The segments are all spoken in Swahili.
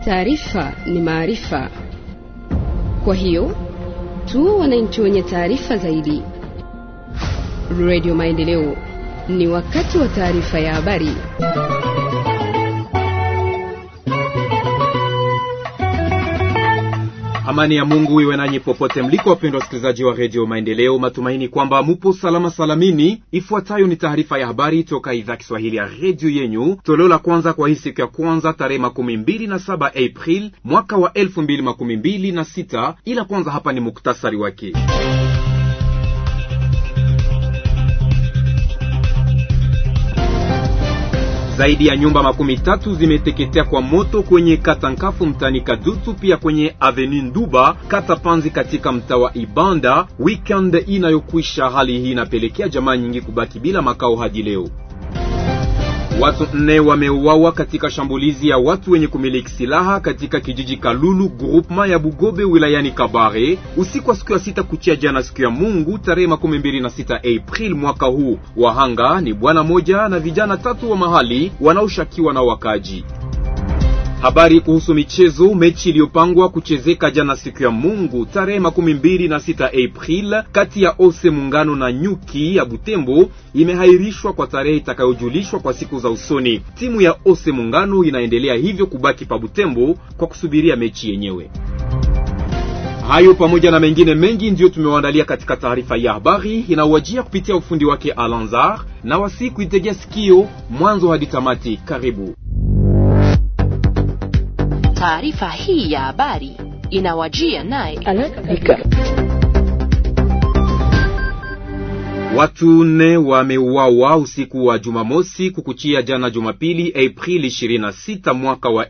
Taarifa ni maarifa, kwa hiyo tu wananchi wenye taarifa zaidi. Radio Maendeleo, ni wakati wa taarifa ya habari. Amani ya Mungu iwe nanyi popote mliko, wapendwa wasikilizaji wa redio Maendeleo. Matumaini kwamba mupo salama salamini. Ifuatayo ni taarifa ya habari toka idhaa Kiswahili ya redio yenyu, toleo la kwanza kwa hii siku ya kwanza tarehe makumi mbili na saba April mwaka wa elfu mbili makumi mbili na sita. Ila kwanza hapa ni muktasari wake. Zaidi ya nyumba makumi tatu zimeteketea kwa moto kwenye kata Nkafu mtani Kadutu, pia kwenye Avenue Nduba kata Panzi katika mtaa wa Ibanda. Weekend inayokwisha, hali hii inapelekea jamaa nyingi kubaki bila makao hadi leo. Watu nne wameuawa katika shambulizi ya watu wenye kumiliki silaha katika kijiji Kalulu groupement ya Bugobe wilayani Kabare usiku wa siku ya sita kuchia jana siku ya Mungu tarehe makumi mbili na sita April mwaka huu. Wahanga ni bwana moja na vijana tatu wa mahali wanaoshakiwa na wakaji. Habari kuhusu michezo. Mechi iliyopangwa kuchezeka jana siku ya Mungu tarehe makumi mbili na sita April kati ya Ose Muungano na Nyuki ya Butembo imehairishwa kwa tarehe itakayojulishwa kwa siku za usoni. Timu ya Ose Muungano inaendelea hivyo kubaki pa Butembo kwa kusubiria mechi yenyewe. Hayo pamoja na mengine mengi ndiyo tumewaandalia katika taarifa ya habari inawajia kupitia ufundi wake Alanzar na wasi kuitegea sikio mwanzo hadi tamati. Karibu. Taarifa hii ya habari inawajia naye Watu nne wameuawa usiku wa Jumamosi kukuchia jana Jumapili Aprili 26 mwaka wa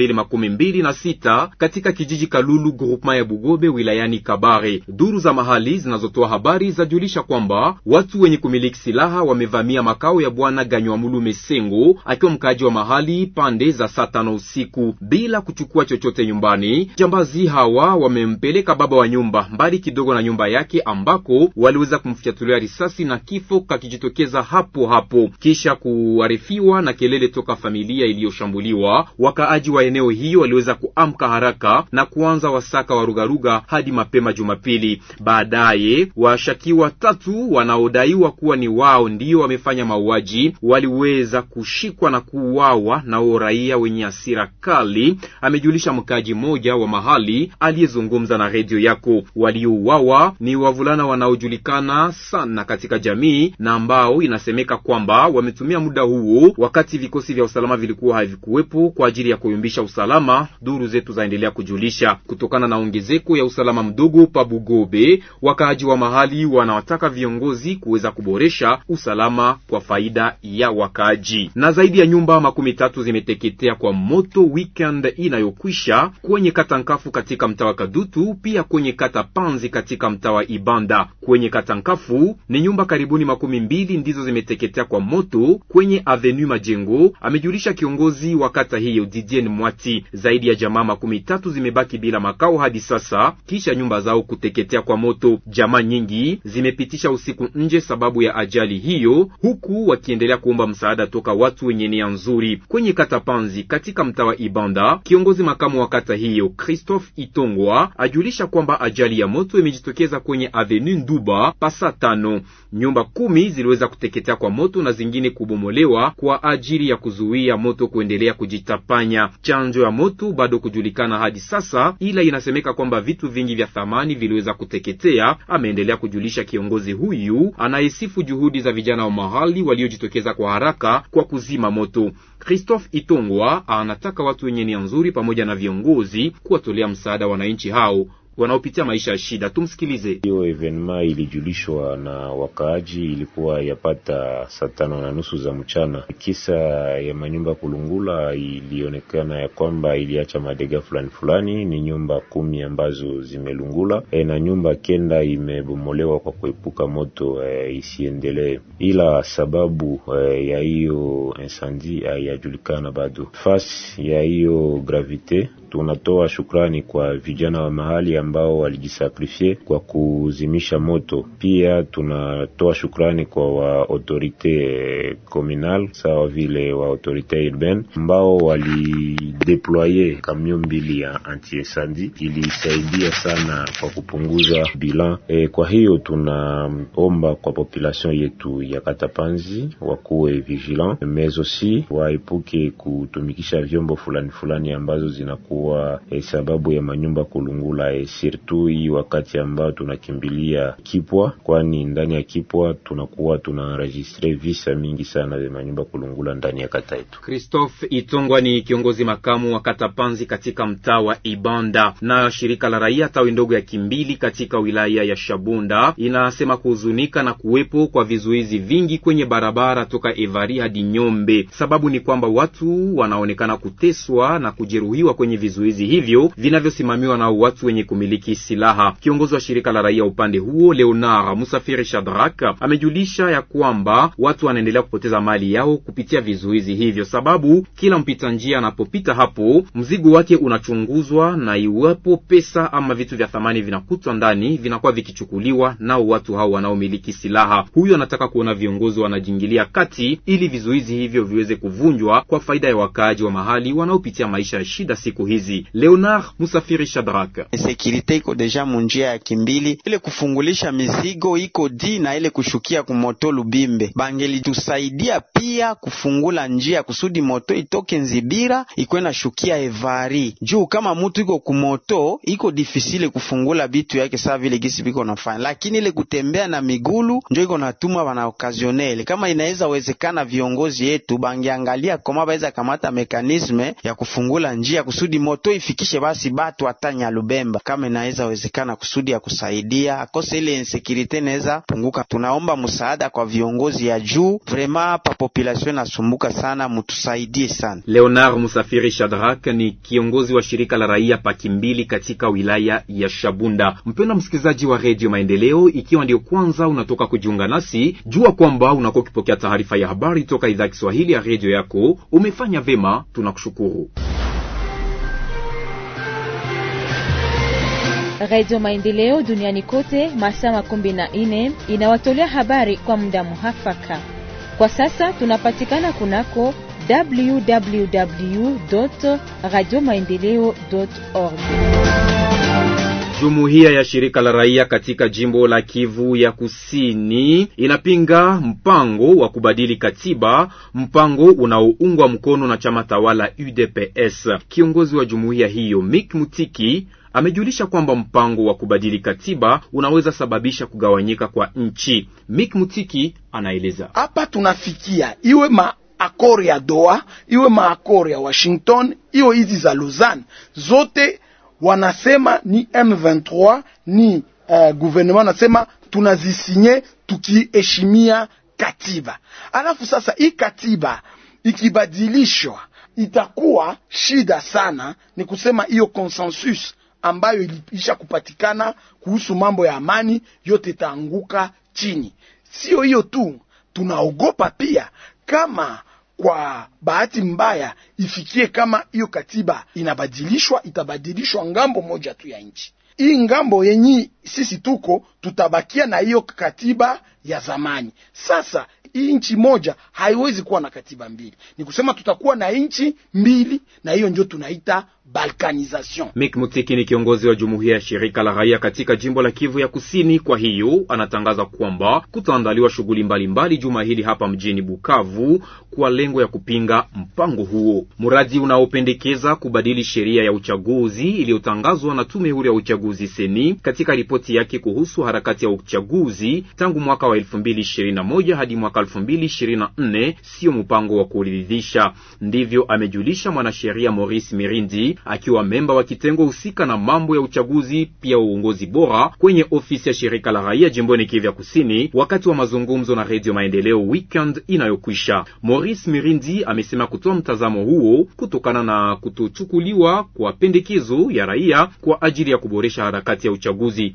2026 katika kijiji Kalulu groupement ya Bugobe wilayani Kabare. Duru za mahali zinazotoa habari zajulisha kwamba watu wenye kumiliki silaha wamevamia makao ya bwana Ganywamulu Mesengo akiwa mkaaji wa mahali pande za saa tano usiku bila kuchukua chochote nyumbani. Jambazi hawa wamempeleka baba wa nyumba mbali kidogo na nyumba yake ambako waliweza kumfyatulia risasi na kifo kakijitokeza hapo hapo, kisha kuarifiwa na kelele toka familia iliyoshambuliwa. Wakaaji wa eneo hiyo waliweza kuamka haraka na kuanza wasaka wa rugaruga hadi mapema Jumapili. Baadaye washakiwa tatu wanaodaiwa kuwa ni wao ndio wamefanya mauaji waliweza kushikwa na kuuawa nao raia wenye hasira kali, amejulisha mkaaji mmoja wa mahali aliyezungumza na redio yako. Waliouawa ni wavulana wanaojulikana sana katika jamii na ambao inasemeka kwamba wametumia muda huo wakati vikosi vya usalama vilikuwa havikuwepo kwa ajili ya kuyumbisha usalama. Duru zetu zaendelea kujulisha kutokana na ongezeko ya usalama mdogo pa Bugobe, wakaaji wa mahali wanawataka viongozi kuweza kuboresha usalama kwa faida ya wakaaji. Na zaidi ya nyumba makumi tatu zimeteketea kwa moto weekend inayokwisha kwenye kata Nkafu katika mtaa wa Kadutu, pia kwenye kata Panzi katika mtaa wa Ibanda. Kwenye kata Nkafu ni nyumba karibuni makumi mbili ndizo zimeteketea kwa moto kwenye Avenue Majengo, amejulisha kiongozi wa kata hiyo Didien Mwati. Zaidi ya jamaa makumi tatu zimebaki bila makao hadi sasa kisha nyumba zao kuteketea kwa moto. Jamaa nyingi zimepitisha usiku nje sababu ya ajali hiyo, huku wakiendelea kuomba msaada toka watu wenye nia nzuri. Kwenye kata Panzi katika mtaa wa Ibanda, kiongozi makamu wa kata hiyo Christophe Itongwa ajulisha kwamba ajali ya moto imejitokeza kwenye Avenue Nduba pasa tano nyumba kumi ziliweza kuteketea kwa moto na zingine kubomolewa kwa ajili ya kuzuia moto kuendelea kujitapanya. Chanzo ya moto bado kujulikana hadi sasa, ila inasemeka kwamba vitu vingi vya thamani viliweza kuteketea, ameendelea kujulisha kiongozi huyu anayesifu juhudi za vijana wa mahali waliojitokeza kwa haraka kwa kuzima moto. Christophe Itongwa anataka watu wenye nia nzuri pamoja na viongozi kuwatolea msaada wananchi hao wanaopitia maisha ya shida. Tumsikilize. Hiyo evenema ilijulishwa na wakaaji, ilikuwa yapata saa tano na nusu za mchana. Kisa ya manyumba kulungula ilionekana ya kwamba iliacha madega fulani fulani, ni nyumba kumi ambazo zimelungula e, na nyumba kenda imebomolewa kwa kuepuka moto e, isiendelee, ila sababu e, ya hiyo insendi haiyajulikana bado. Fasi ya hiyo gravite tunatoa shukrani kwa vijana wa mahali ambao walijisakrifie kwa kuzimisha moto. Pia tunatoa shukrani kwa wa autorite communal sawa vile wa autorite urbaine ambao walideploye kamio mbili ya anti-incendie, ilisaidia sana kwa kupunguza bilan. E, kwa hiyo tunaomba kwa population yetu ya Katapanzi wakuwe vigilant mais aussi waepuke kutumikisha vyombo fulani fulani ambazo zinakuwa e, sababu ya manyumba kulungula e, surtout hii wakati ambao tunakimbilia Kipwa, kwani ndani ya Kipwa tunakuwa tunaenregistre visa mingi sana vya manyumba kulungula ndani ya kata yetu. Christophe Itongwa ni kiongozi makamu wa kata Panzi katika mtaa wa Ibanda. Na shirika la raia tawi ndogo ya Kimbili katika wilaya ya Shabunda inasema kuhuzunika na kuwepo kwa vizuizi vingi kwenye barabara toka Evari hadi Nyombe. Sababu ni kwamba watu wanaonekana kuteswa na kujeruhiwa kwenye vizuizi hivyo vinavyosimamiwa na watu wenye kumiliki silaha. Kiongozi wa shirika la raia upande huo Leonard Musafiri Shadrak amejulisha ya kwamba watu wanaendelea kupoteza mali yao kupitia vizuizi hivyo, sababu kila mpita njia anapopita hapo mzigo wake unachunguzwa, na iwapo pesa ama vitu vya thamani vinakutwa ndani vinakuwa vikichukuliwa nao watu hao wanaomiliki silaha. Huyo anataka kuona viongozi wanajingilia kati ili vizuizi hivyo viweze kuvunjwa kwa faida ya wakaaji wa mahali wanaopitia maisha ya shida siku hizi. Leonard Musafiri Shadrak: sekirite iko deja munjia ya Kimbili, ile kufungulisha mizigo iko di na ile kushukia kumoto Lubimbe, bangelitusaidia pia kufungula njia kusudi moto itoke Nzibira ikwena shukia Evari juu. Kama mutu iko kumoto iko difisile kufungula bitu yake saa vile gisi biko nafanya, lakini ile kutembea na migulu njo iko natuma bana okazionele. Kama inaweza wezekana, viongozi yetu bangiangalia koma baweza kamata mekanisme ya kufungula njia kusudi moto ifikishe basi batu hata Nyalubemba, kama inaweza wezekana kusudi ya kusaidia akose ile insekirite inaweza punguka. Tunaomba msaada kwa viongozi ya juu, vrema pa population nasumbuka sana, mutusaidie sana. Leonard Musafiri Shadrak ni kiongozi wa shirika la raia Pakimbili katika wilaya ya Shabunda. Mpendwa msikilizaji wa redio Maendeleo, ikiwa ndio kwanza unatoka kujiunga nasi, jua kwamba unakuwa ukipokea taarifa ya habari toka idhaa ya Kiswahili ya redio yako. Umefanya vema, tunakushukuru. Radio Maendeleo duniani kote masaa makumi na nne inawatolea habari kwa muda muhafaka. Kwa sasa tunapatikana kunako www radio maendeleo org. Jumuiya ya shirika la raia katika jimbo la Kivu ya Kusini inapinga mpango wa kubadili katiba, mpango unaoungwa mkono na chama tawala UDPS. Kiongozi wa jumuiya hiyo Mick Mutiki amejulisha kwamba mpango wa kubadili katiba unaweza sababisha kugawanyika kwa nchi. Mick Mutiki anaeleza. Hapa tunafikia iwe maakori ya Doha, iwe maakori ya Washington, iwe hizi za Lausanne, zote wanasema ni M23 ni uh, gouvernement nasema tunazisinye tukiheshimia katiba. Alafu sasa hii katiba ikibadilishwa itakuwa shida sana, ni kusema hiyo consensus ambayo iliisha kupatikana kuhusu mambo ya amani yote itaanguka chini. Sio hiyo tu, tunaogopa pia kama kwa bahati mbaya ifikie kama hiyo katiba inabadilishwa, itabadilishwa ngambo moja tu ya nchi. Hii ngambo yenyi sisi tuko tutabakia na hiyo katiba ya zamani. Sasa hii nchi moja haiwezi kuwa na katiba mbili, ni kusema tutakuwa na nchi mbili, na hiyo ndio tunaita balkanization. Mick Mutiki ni kiongozi wa jumuiya ya shirika la raia katika jimbo la Kivu ya Kusini. Kwa hiyo anatangaza kwamba kutaandaliwa shughuli mbalimbali juma hili hapa mjini Bukavu kwa lengo ya kupinga mpango huo. Mradi unaopendekeza kubadili sheria ya uchaguzi iliyotangazwa na tume huru ya uchaguzi seni katika ripoti yake kuhusu harakati ya uchaguzi tangu mwaka wa 2021 hadi mwaka 2024 sio mpango wa kuridhisha. Ndivyo amejulisha mwanasheria Maurice Mirindi akiwa memba wa kitengo husika na mambo ya uchaguzi pia uongozi bora kwenye ofisi ya shirika la raia jimboni Kivu ya Kusini, wakati wa mazungumzo na Redio Maendeleo weekend inayokwisha. Maurice Mirindi amesema kutoa mtazamo huo kutokana na kutochukuliwa kwa pendekezo ya raia kwa ajili ya kuboresha harakati ya uchaguzi.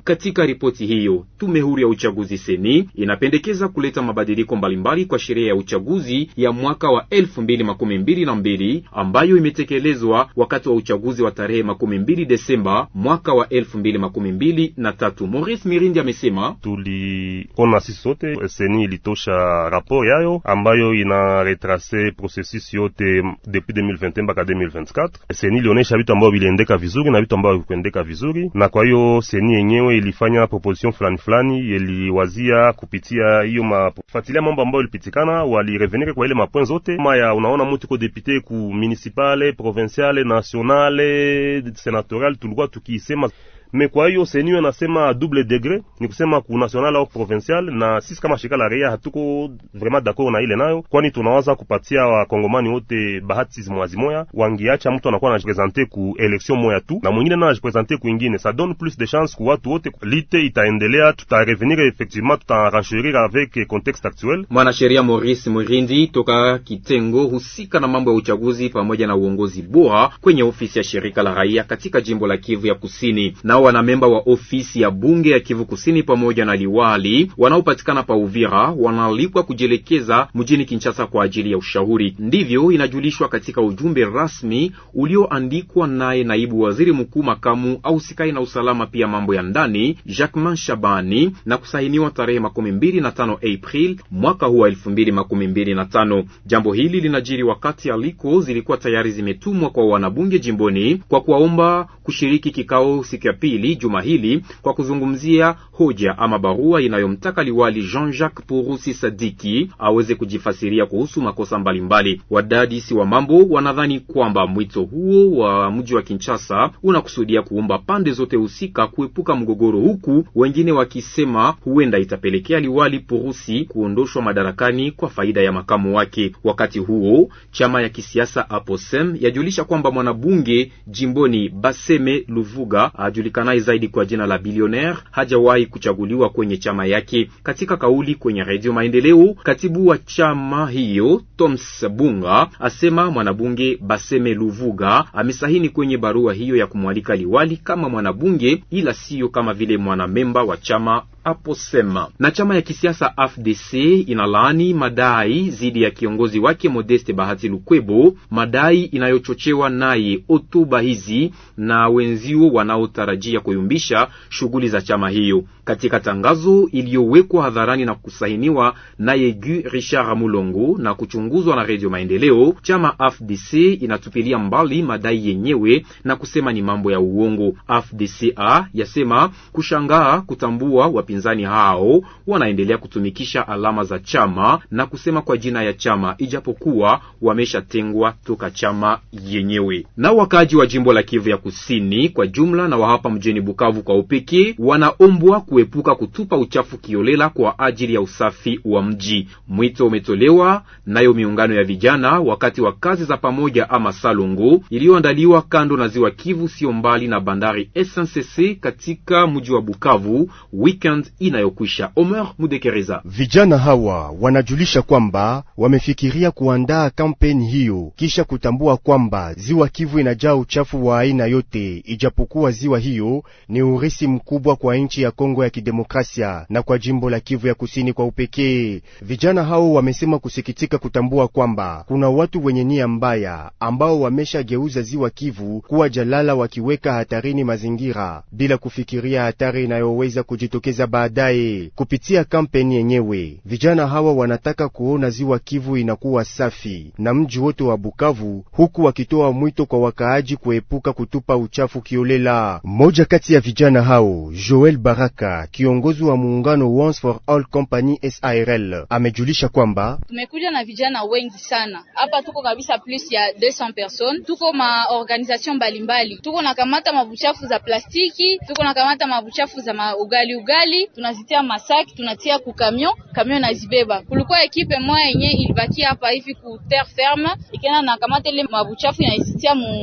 Katika ripoti hiyo, tume huru ya uchaguzi seni inapendekeza kuleta mabadiliko mbalimbali kwa sheria ya uchaguzi ya mwaka wa elfu mbili makumi mbili na mbili ambayo imetekelezwa wakati wa uchaguzi wa tarehe makumi mbili Desemba mwaka wa elfu mbili makumi mbili na tatu. Maurice Mirindi amesema tuliona sisi sote seni ilitosha rapport yayo ambayo ina retrace processus yote depuis 2021 mpaka 2024. Seni ilionyesha vitu ambavyo viliendeka vizuri na vitu ambavyo vikuendeka vizuri, na kwa hiyo seni yenyewe ilifanya proposition fulani fulani, iliwazia kupitia hiyo mafuatilia mambo ambayo ilipitikana, walirevenir kwa ile mapoint zote maya. Unaona mtu ko depute ku municipale, provinciale, nationale, senatorial, tulikuwa tukisema me kwa hiyo seni nasema double degré ni kusema ku national au provincial, na sisi kama shirika la raia hatuko vraiment d'accord na ile nayo, kwani tunawaza kupatia wakongomani wote bahati mwazi moya, wangiacha mtu anakuwa anajipresente ku election moya tu na mwingine na anajipresente ku ingine, ça donne plus de chance ku watu wote. Lite itaendelea, tutarevenir effectivement, tutarenchérir avec contexte actuel. Mwanasheria Maurice Murindi toka kitengo husika na mambo ya uchaguzi pamoja na uongozi bora kwenye ofisi ya shirika la raia katika jimbo la Kivu ya Kusini na wanamemba wa ofisi ya bunge ya Kivu Kusini pamoja na liwali wanaopatikana pa Uvira wanaalikwa kujielekeza mjini Kinshasa kwa ajili ya ushauri. Ndivyo inajulishwa katika ujumbe rasmi ulioandikwa naye naibu waziri mkuu makamu au sikai na usalama pia mambo ya ndani Jacquemain Shabani na kusainiwa tarehe makumi mbili na tano April mwaka huu wa elfu mbili makumi mbili na tano. Jambo hili linajiri wakati aliko zilikuwa tayari zimetumwa kwa wanabunge jimboni kwa kuwaomba kushiriki kikao siku ya pili juma hili kwa kuzungumzia hoja ama barua inayomtaka liwali Jean-Jacques Purusi Sadiki aweze kujifasiria kuhusu makosa mbalimbali. Wadadisi wa mambo wanadhani kwamba mwito huo wa mji wa Kinshasa unakusudia kuomba pande zote husika kuepuka mgogoro, huku wengine wakisema huenda itapelekea liwali Purusi kuondoshwa madarakani kwa faida ya makamu wake. Wakati huo chama ya kisiasa Aposem yajulisha kwamba mwanabunge jimboni Baseme Luvuga ajulikanaye zaidi kwa jina la Billionaire hajawahi kuchaguliwa kwenye chama yake. Katika kauli kwenye Redio Maendeleo, katibu wa chama hiyo Toms Bunga asema mwanabunge Baseme Luvuga amesahini kwenye barua hiyo ya kumwalika liwali kama mwanabunge, ila siyo kama vile mwanamemba wa chama Aposema. Na chama ya kisiasa AFDC inalaani madai dhidi ya kiongozi wake Modeste Bahati Lukwebo, madai inayochochewa naye hotuba hizi na wenzio wanaotarajia kuyumbisha shughuli za chama hiyo. Katika tangazo iliyowekwa hadharani na kusahiniwa naye Gu Richard Mulongo na kuchunguzwa na Radio Maendeleo, chama AFDC inatupilia mbali madai yenyewe na kusema ni mambo ya uongo. AFDCA yasema kushangaa kutambua wapinzani hao wanaendelea kutumikisha alama za chama na kusema kwa jina ya chama ijapokuwa wameshatengwa toka chama yenyewe. Na wakaaji wa jimbo la Kivu ya Kusini kwa jumla na wa hapa mjini Bukavu kwa upekee wanaombwa kuepuka kutupa uchafu kiolela kwa ajili ya usafi wa mji. Mwito umetolewa nayo miungano ya vijana wakati wa kazi za pamoja ama salongo iliyoandaliwa kando na ziwa Kivu, sio mbali na bandari SNCC katika mji wa Bukavu weekend inayokwisha. Omer Mudekereza. Vijana hawa wanajulisha kwamba wamefikiria kuandaa kampeni hiyo kisha kutambua kwamba ziwa Kivu inajaa uchafu wa aina yote, ijapokuwa ziwa hiyo ni urisi mkubwa kwa nchi ya Kongo ya Kidemokrasia na kwa jimbo la Kivu ya Kusini kwa upekee. Vijana hao wamesema kusikitika kutambua kwamba kuna watu wenye nia mbaya ambao wameshageuza ziwa Kivu kuwa jalala, wakiweka hatarini mazingira bila kufikiria hatari inayoweza kujitokeza baadaye. Kupitia kampeni yenyewe, vijana hawa wanataka kuona ziwa Kivu inakuwa safi na mji wote wa Bukavu, huku wakitoa mwito kwa wakaaji kuepuka kutupa uchafu kiolela. Mmoja kati ya vijana hao, Joel Baraka, kiongozi wa muungano Once for All Company SARL, amejulisha kwamba tumekuja na vijana wengi sana hapa, tuko kabisa plus ya 200 personnes, tuko ma organisation mbalimbali, tuko na kamata mabuchafu za plastiki, tuko na kamata mabuchafu za ma ugali ugali, tunazitia masaki, tunatia ku camion, camion nazibeba. Kulikuwa ekipe moja yenye ilibakia hapa hivi ku terre ferme, ikenda na kamata ile mabuchafu inazitia mu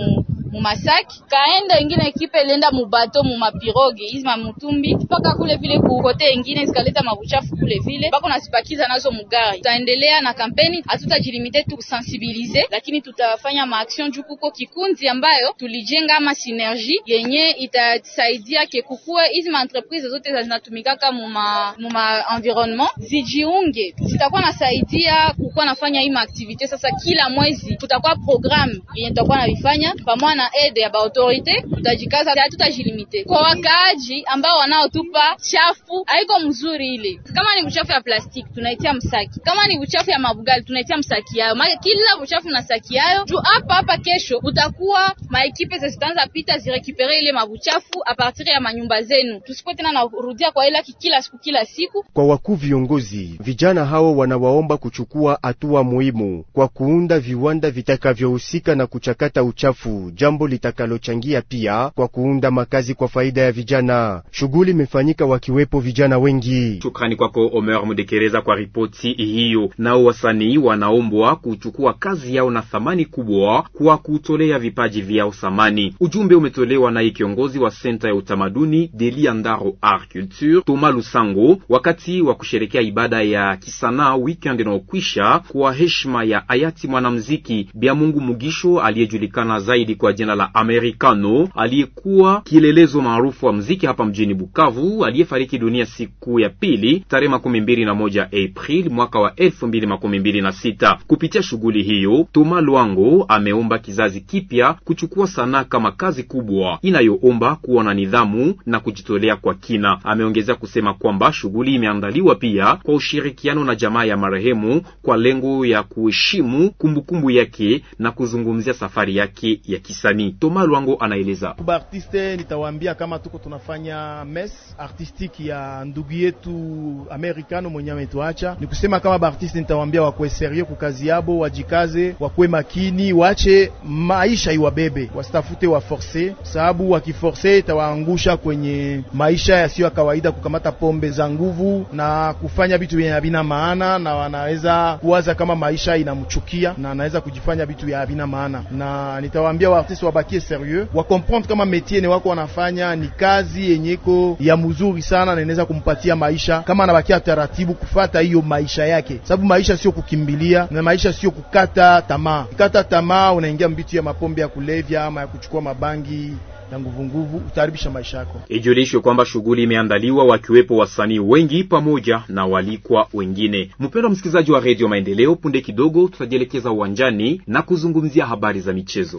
mumasaki kaenda ingine ekipe ilienda mubato mumapiroge hizi mamutumbi mpaka kule vile kukote ingine zikaleta mabuchafu kule vile bako nasipakiza nazo mugari. Tutaendelea na kampeni, hatutajilimite tu kusensibilize, lakini tutafanya maaction juu kuko kikundi ambayo tulijenga ama synergie yenye itasaidia ke kukue hizi maentreprise zote zinatumikaka muma muma environnement zijiunge, zitakuwa nasaidia kukuwa nafanya hii maaktivite. Sasa kila mwezi kutakuwa programme yenye tutakuwa navifanya pamoja na aide ya baautorite, tutajikaza, hatutajilimite kwa wakaaji ambao wanaotupa chafu. Haiko mzuri ile, kama ni uchafu ya plastiki tunaitia msaki, kama ni uchafu ya mabugali tunaitia msaki yayo, maana kila uchafu na saki yayo juu hapa hapa kesho utakuwa maekipe zitaanza pita zirekipere ile mabuchafu a partir ya manyumba zenu, tusikuwe tena narudia kwa ile kila siku kila siku. Kwa wakuu viongozi, vijana hao wanawaomba kuchukua hatua muhimu kwa kuunda viwanda vitakavyohusika na kuchakata uchafu, jambo litakalochangia pia kwa kuunda makazi kwa faida ya vijana. Shughuli imefanyika wakiwepo vijana wengi. Shukrani kwako Omer Mudekereza kwa ripoti hiyo. Nao wasanii wanaombwa kuchukua kazi yao na thamani kubwa kwa kutolea vipaji vyao thamani. Ujumbe umetolewa naye kiongozi wa senta ya utamaduni Delia Ndaro Art Culture Toma Lusango wakati wa kusherekea ibada ya kisanaa weekend inayokwisha kwa heshima ya hayati mwanamuziki Biamungu Mugisho aliyejulikana zaidi kwa jina la Americano, aliyekuwa kielelezo maarufu wa muziki hapa mjini Bukavu, aliyefariki dunia siku ya pili tarehe makumi mbili na moja April mwaka wa elfu mbili makumi mbili na sita. Kupitia shughuli hiyo, Toma Lwango ameomba kizazi kipya kuchukua sanaa kama kazi kubwa inayoomba kuwa na nidhamu na kujitolea kwa kina. Ameongezea kusema kwamba shughuli imeandaliwa pia kwa ushirikiano na jamaa ya marehemu kwa lengo ya kuheshimu kumbukumbu yake na kuzungumzia safari yake ya kisanii. Toma Lwango anaeleza. Kuba artiste nitawaambia kama tuko tunafanya mes artistique ya ndugu yetu Americano mwenye ametuacha. Ni kusema kama baartiste nitawaambia wakuwe serieux kukazi yabo, wajikaze, wakuwe makini, wache maisha iwabebe, wasitafute wa force, sababu wakiforce itawaangusha kwenye maisha yasiyo ya kawaida, kukamata pombe za nguvu na kufanya vitu vyenye havina maana, na wanaweza kuwaza kama maisha inamchukia na anaweza kujifanya vitu vya havina maana. Na nitawaambia waartiste wabakie serieux, wakomprendre kama métier ni wako wanafanya ni kazi yenyeko ya mzuri sana, na inaweza kumpatia maisha kama anabakia taratibu kufata hiyo maisha yake, sababu maisha sio kukimbilia na maisha sio kukata tamaa. Kukata tamaa unaingia mbitu ya mapombe ya kulevya ama ya kuchukua mabangi na nguvu nguvu, utaharibisha maisha yako. Ijulishwe kwamba shughuli imeandaliwa wakiwepo wasanii wengi pamoja na walikwa wengine. Mpendwa msikilizaji wa redio Maendeleo, punde kidogo tutajielekeza uwanjani na kuzungumzia habari za michezo.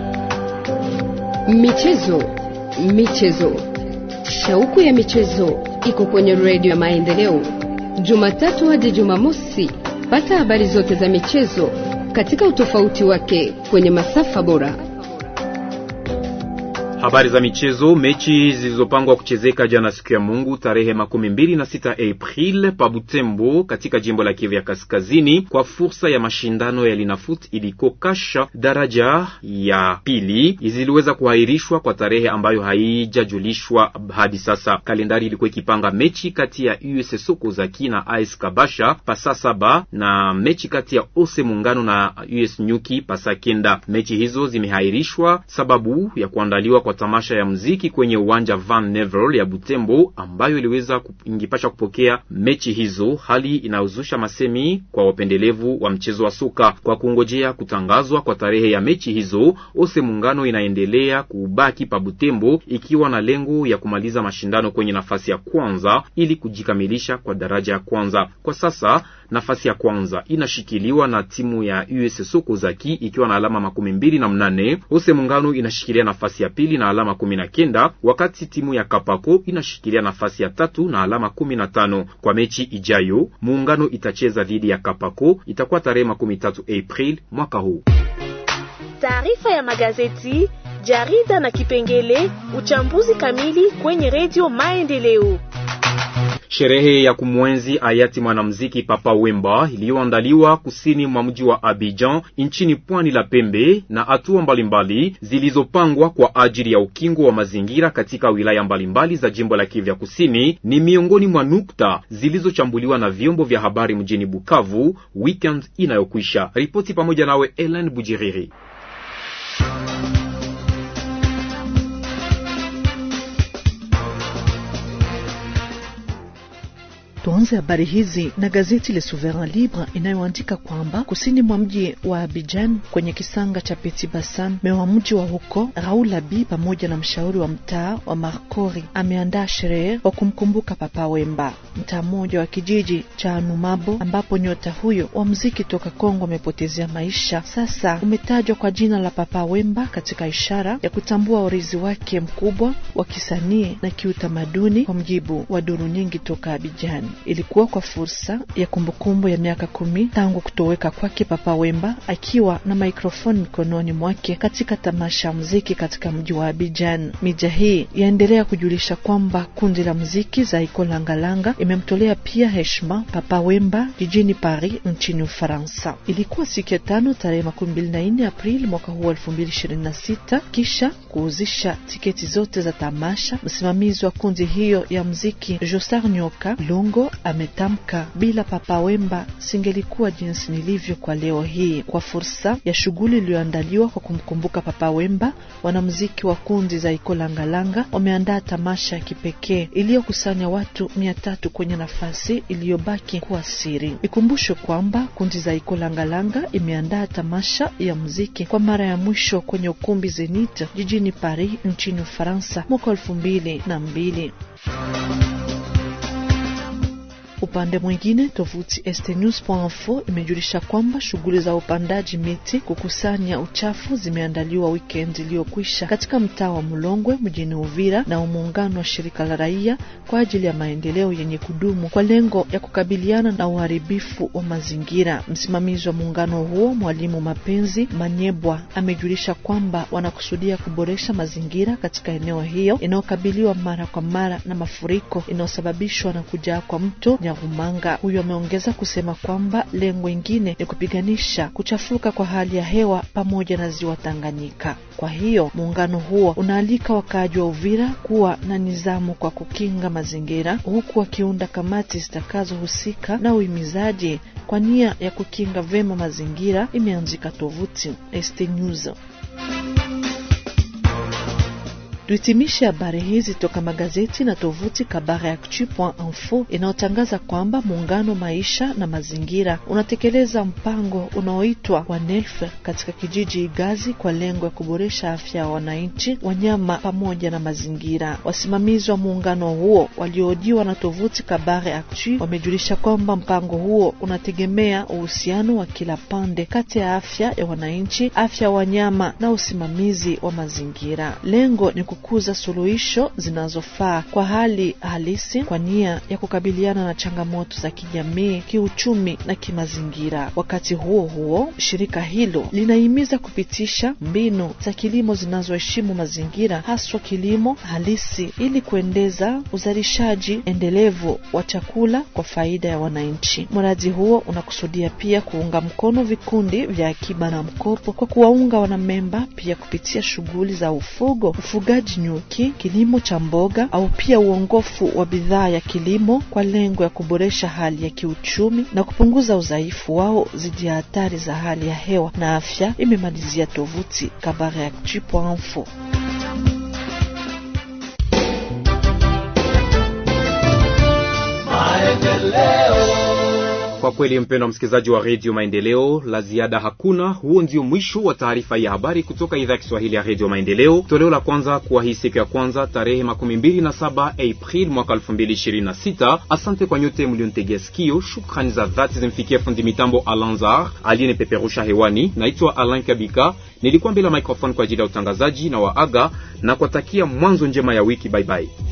Michezo, michezo, shauku ya michezo iko kwenye redio ya Maendeleo, Jumatatu hadi Jumamosi. Pata habari zote za michezo katika utofauti wake kwenye masafa bora. Habari za michezo. Mechi zilizopangwa kuchezeka jana siku ya Mungu tarehe makumi mbili na sita April pa Butembo katika jimbo la Kivu ya Kaskazini kwa fursa ya mashindano ya Linafoot iliko kasha daraja ya pili ziliweza kuahirishwa kwa tarehe ambayo haijajulishwa hadi sasa. Kalendari ilikuwa ikipanga mechi kati ya US Sokozaki na AS Kabasha pasa saba na mechi kati ya Ose Muungano na US Nyuki pasa kenda. Mechi hizo zimeahirishwa sababu ya kuandaliwa kwa tamasha ya muziki kwenye uwanja Van Nevel ya Butembo ambayo iliweza ingipasha kupokea mechi hizo, hali inayozusha masemi kwa wapendelevu wa mchezo wa soka. Kwa kungojea kutangazwa kwa tarehe ya mechi hizo, Ose Muungano inaendelea kubaki pa Butembo ikiwa na lengo ya kumaliza mashindano kwenye nafasi ya kwanza ili kujikamilisha kwa daraja ya kwanza. Kwa sasa nafasi ya kwanza inashikiliwa na timu ya US Sokozaki ikiwa na alama makumi mbili na mnane. Ose Muungano inashikilia nafasi ya pili na alama kumi na kenda wakati timu ya Kapako inashikilia nafasi ya tatu na alama kumi na tano. Kwa mechi ijayo Muungano itacheza dhidi ya Kapako, itakuwa tarehe makumi tatu April mwaka huu. Taarifa ya magazeti, jarida na kipengele uchambuzi kamili kwenye redio Maendeleo. Sherehe ya kumwenzi hayati mwanamuziki Papa Wemba iliyoandaliwa kusini mwa mji wa Abidjan nchini pwani la Pembe na hatua mbalimbali zilizopangwa kwa ajili ya ukingo wa mazingira katika wilaya mbalimbali za jimbo la Kivu ya Kusini ni miongoni mwa nukta zilizochambuliwa na vyombo vya habari mjini Bukavu weekend inayokwisha. Ripoti pamoja nawe Ellen Bujiriri. Tuanze habari hizi na gazeti Le Souverain Libre inayoandika kwamba kusini mwa mji wa Abidjan kwenye kisanga cha Petit Bassin, mewa mji wa huko Raoul Abi pamoja na mshauri wa mtaa wa Markori ameandaa sherehe wa kumkumbuka Papa Wemba, mtaa mmoja wa kijiji cha Anumabo ambapo nyota huyo wa mziki toka Kongo amepotezea maisha. Sasa umetajwa kwa jina la Papa Wemba katika ishara ya kutambua urithi wake mkubwa wa kisanii na kiutamaduni, kwa mjibu wa duru nyingi toka Abidjan. Ilikuwa kwa fursa ya kumbukumbu ya miaka kumi tangu kutoweka kwake Papa Wemba akiwa na mikrofoni mikononi mwake katika tamasha ya muziki katika mji wa Abidjan. Mija hii yaendelea kujulisha kwamba kundi la muziki Zaiko Langalanga imemtolea pia heshima Papa Wemba jijini Paris nchini Ufaransa. Ilikuwa siku ya tano tarehe makumi mbili na nne Aprili mwaka huu elfu mbili ishirini na sita kisha kuuzisha tiketi zote za tamasha. Msimamizi wa kundi hiyo ya muziki Josar Nyoka Lungo ametamka, bila Papa Wemba singelikuwa jinsi nilivyo kwa leo hii. Kwa fursa ya shughuli iliyoandaliwa kwa kumkumbuka Papa Wemba, wanamuziki wa kundi za Ikolangalanga wameandaa tamasha ya kipekee iliyokusanya watu mia tatu kwenye nafasi iliyobaki kuwa siri. Ikumbushwe kwamba kundi za Ikolangalanga imeandaa tamasha ya muziki kwa mara ya mwisho kwenye ukumbi Zenith jijini Paris nchini Ufaransa mwaka elfu mbili na mbili. Upande mwingine tovuti stnews.info imejulisha kwamba shughuli za upandaji miti kukusanya uchafu zimeandaliwa weekend iliyokwisha katika mtaa wa Mlongwe mjini Uvira na muungano wa shirika la raia kwa ajili ya maendeleo yenye kudumu kwa lengo ya kukabiliana na uharibifu wa mazingira. Msimamizi wa muungano huo Mwalimu Mapenzi Manyebwa amejulisha kwamba wanakusudia kuboresha mazingira katika eneo hiyo inayokabiliwa mara kwa mara na mafuriko inayosababishwa na kujaa kwa mto Nyarumanga. Huyo ameongeza kusema kwamba lengo ingine ni kupiganisha kuchafuka kwa hali ya hewa pamoja na ziwa Tanganyika. Kwa hiyo muungano huo unaalika wakaaji wa Uvira kuwa na nizamu kwa kukinga mazingira, huku wakiunda kamati zitakazohusika na uhimizaji kwa nia ya kukinga vema mazingira, imeanzika tovuti ST News. Tuhitimishe habari hizi toka magazeti na tovuti kabareactu.info inayotangaza kwamba muungano maisha na mazingira unatekeleza mpango unaoitwa WANELF katika kijiji Igazi kwa lengo ya kuboresha afya ya wananchi, wanyama pamoja na mazingira. Wasimamizi wa muungano huo waliohojiwa na tovuti Kabare Actu wamejulisha kwamba mpango huo unategemea uhusiano wa kila pande kati ya afya ya wananchi, afya ya wanyama na usimamizi wa mazingira. Lengo ni kukuza suluhisho zinazofaa kwa hali halisi kwa nia ya kukabiliana na changamoto za kijamii, kiuchumi na kimazingira. Wakati huo huo, shirika hilo linahimiza kupitisha mbinu za kilimo zinazoheshimu mazingira, haswa kilimo halisi, ili kuendeza uzalishaji endelevu wa chakula kwa faida ya wananchi. Mradi huo unakusudia pia kuunga mkono vikundi vya akiba na mkopo kwa kuwaunga wanamemba pia kupitia shughuli za ufugo, ufugaji nyuki, kilimo cha mboga au pia uongofu wa bidhaa ya kilimo kwa lengo ya kuboresha hali ya kiuchumi na kupunguza udhaifu wao dhidi ya hatari za hali ya hewa na afya, imemalizia tovuti kabareactu.info. Kwa kweli mpendwa msikilizaji wa redio Maendeleo, la ziada hakuna. Huo ndio mwisho wa taarifa ya habari kutoka idhaa ya Kiswahili ya redio Maendeleo, toleo la kwanza kwa hii siku ya kwanza tarehe makumi mbili na saba April mwaka elfu mbili ishirini na sita. Asante kwa nyote mlionitegea sikio. Shukrani za dhati zimfikia fundi mitambo Alanzar aliyenipeperusha hewani. Naitwa Alan Kabika, nilikuwa mbele ya microphone kwa ajili ya utangazaji na waaga na kuwatakia mwanzo njema ya wiki. Baibai, bye bye.